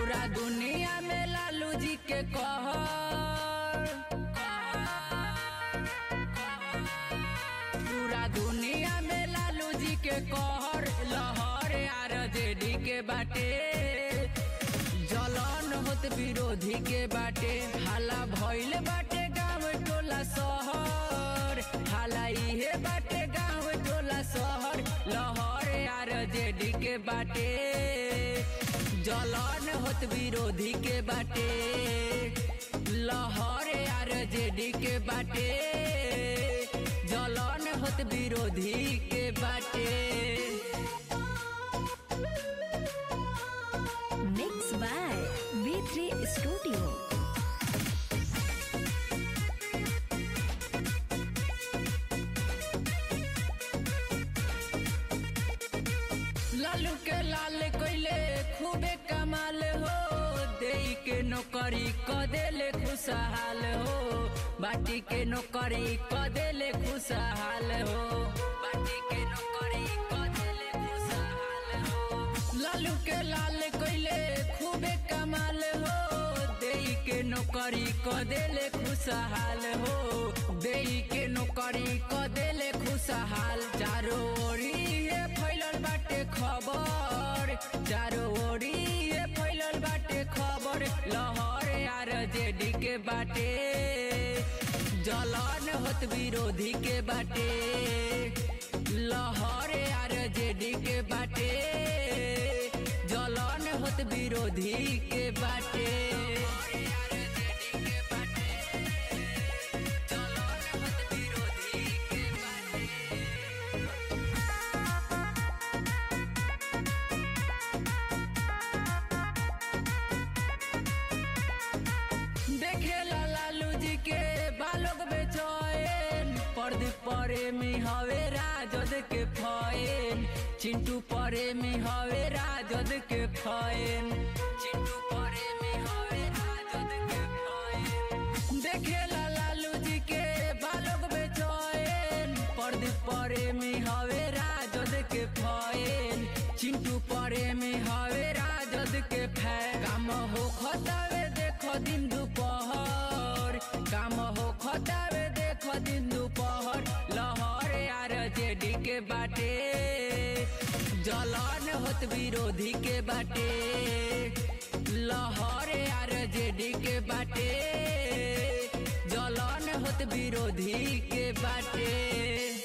पूरा दुनिया में लालू जी के कहर पूरा दुनिया में लालू जी के कहर लहर आर जेडी के बाटे जलन होत विरोधी के बाटे हाला भइल बाटे गांव टोला शहर हाला इहे बाटे गांव टोला शहर लहर आर जेडी के बाटे जलन होत विरोधी के बाटे लहर आर जेडी के बाटे जलन होत विरोधी के बाटे Mixed by V3 Studio. Lalu के लाल कोइले खूबे कमाल हो देई के नौकरी क देले खुशहाल हो बाटी के नौकरी क देले खुशहाल हो बाटी के नौकरी क देले खुशहाल हो लालू के लाल कोइले खूबे कमाल हो देई के नौकरी क देले खुशहाल हो देई के नौकरी क देले खुशहाल चारों ओरी ये फैलल बाटे खबर चारों ओरी ये फैलल बाटे खबर लहर आर जेडी के बाटे जलन होत विरोधी के बाटे लहर आर जेडी के बाटे जलन होत विरोधी के बाटे जलन होत विरोधी के बाटे देखेला लालू जी के बालोक बेचैन पर्दी परे में हवे राजद के फैन चिंटू परे में हवे राजद के फैन चिंटू परे में हवे राजद के फैन देखेला लालू जी के बालोक बेचैन पर्दी परे में हवे राजद के फैन चिंटू परे में हवे राजद के फैन काम हो खतावे देखो दिन दोपहर काम हो खतावे देखो दिन दोपहर लहर आर जेडी के बाटे जलन होत विरोधी के बाटे लहर आर जेडी के बाटे जलन होत विरोधी के बाटे